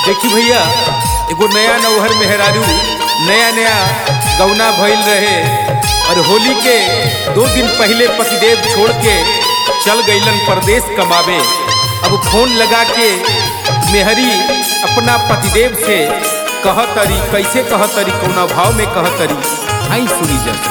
देखी भैया एगो नया नौहर मेहरारू नया नया गौना भइल रहे और होली के दो दिन पहले पतिदेव छोड़ के चल गईलन परदेश कमावे अब फोन लगा के मेहरी अपना पतिदेव से कहतरी कैसे कहतरी कौना भाव में कहतरी आई सुनी जल्दी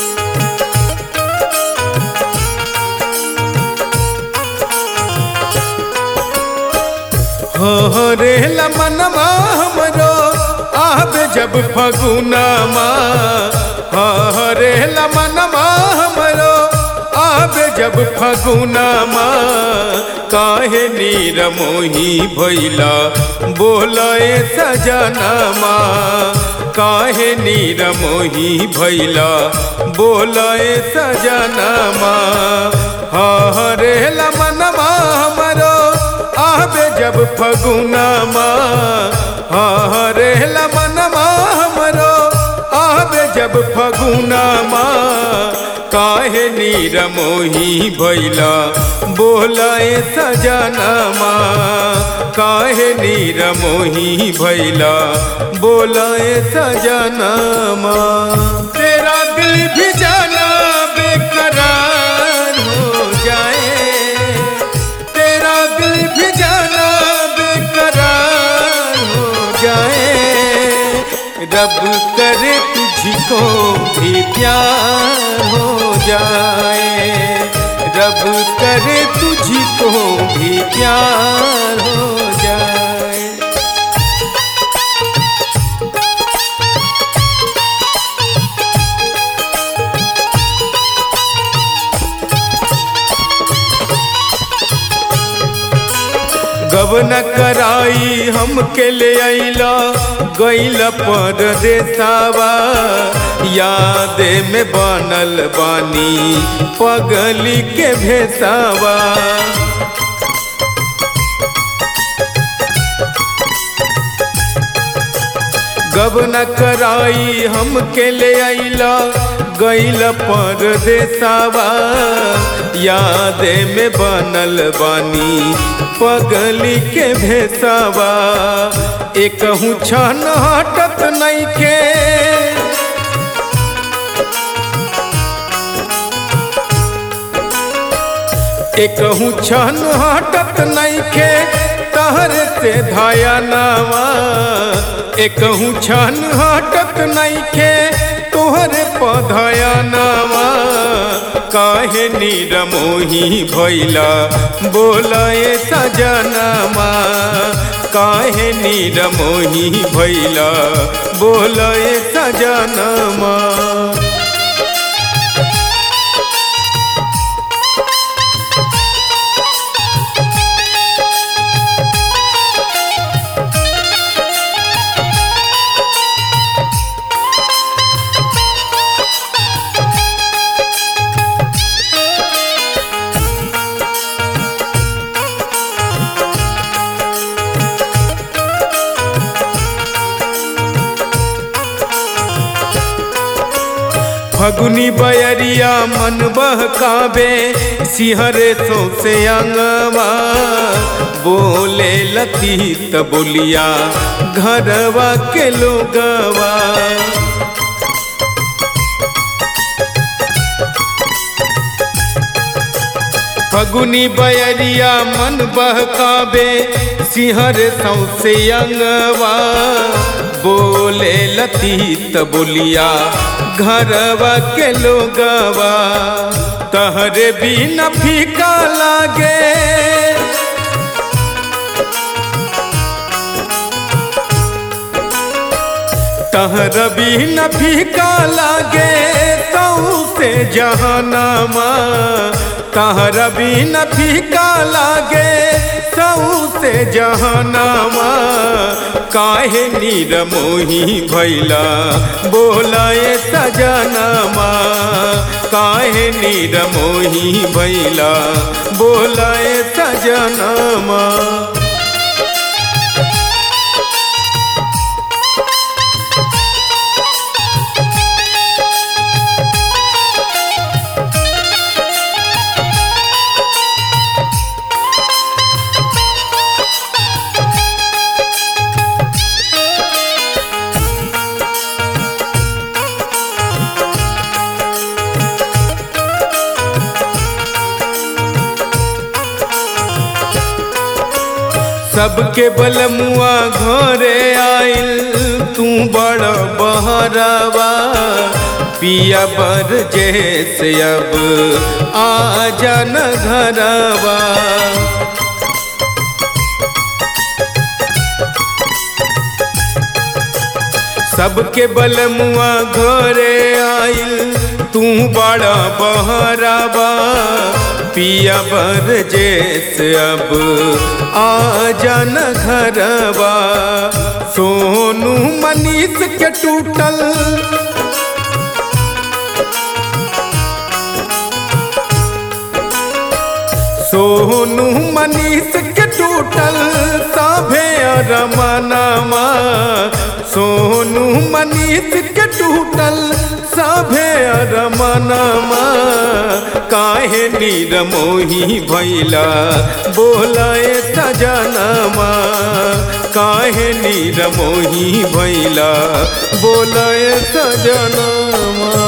हो रे लमनमा हमरो आब जब फगुनमा हो रे लमनमा हमरो आब जब फगुनमा काहे नीर मोही भैला बोलए सजनमा काहे नीर मोही भैला बोलए सजनमा हो रे लमनमा हमरो आबे जब फगुनमा हरे लमनमा हमरो आबे जब फगुनमा काहे नीर मोही भैला बोलाए सजनमा काहे नीर मोही भैला बोलाए सजनमा तेरा दिल भी जाना बेकरार हो जाए तेरा दिल भी जाना बेकरार हो जाए रब करे तुझको भी प्यार हो जाए रब करे तुझको भी प्यार हो जाए गबन कराई हमके ले अइला गइल परदेसावा याद में बनल बानी पगली के भेसावा गबन कराई हमके ले अइला गइल परदेसावा याद में बनल बानी पगली के भेसावा एक छन हटत नइखे एक छन हटत नइखे तहर से धाया नावा एक छन हटत नइखे तोहरे पधया नावा काहे नीर मोही भैला बोलाए सजनमा काहे नीर मोही भैला बोलाए सजनमा फगुनी बयरिया मन बहकावे सिहरे सौसे अंगवा बोले लती त बोलिया घरवा के लोगवा फगुनी बयरिया मन बहकावे सिहर सौसे अंगवा बोले लती त बोलिया घरवा के लोगवा तहरे भी न फीका लागे तहर भी न फीका लागे तऊ से जहानामा तहर भी न फीका लागे तऊ से जहानामा काहे नीर मोही भैला बोलाए सजनामा काहे नीर मोही भैला बोलाए सजनामा सबके बलमुआ घरे आइल तू बड़ बहरावा पिया बर जैसे अब आ जान घरवा सबके बलमुआ घरे आइल तू बड़ा बहरावा पिया बर जैसे अब आ जान घरवा सोनू मनीष के टूटल सोनू मनीष के टूटल सभे रमनमा सोनू मनीष के टूटल सभे रमनमा काहे नीर मोही भैला बोलाए सजनमा काहे नीर मोही भैला बोलाए सजनमा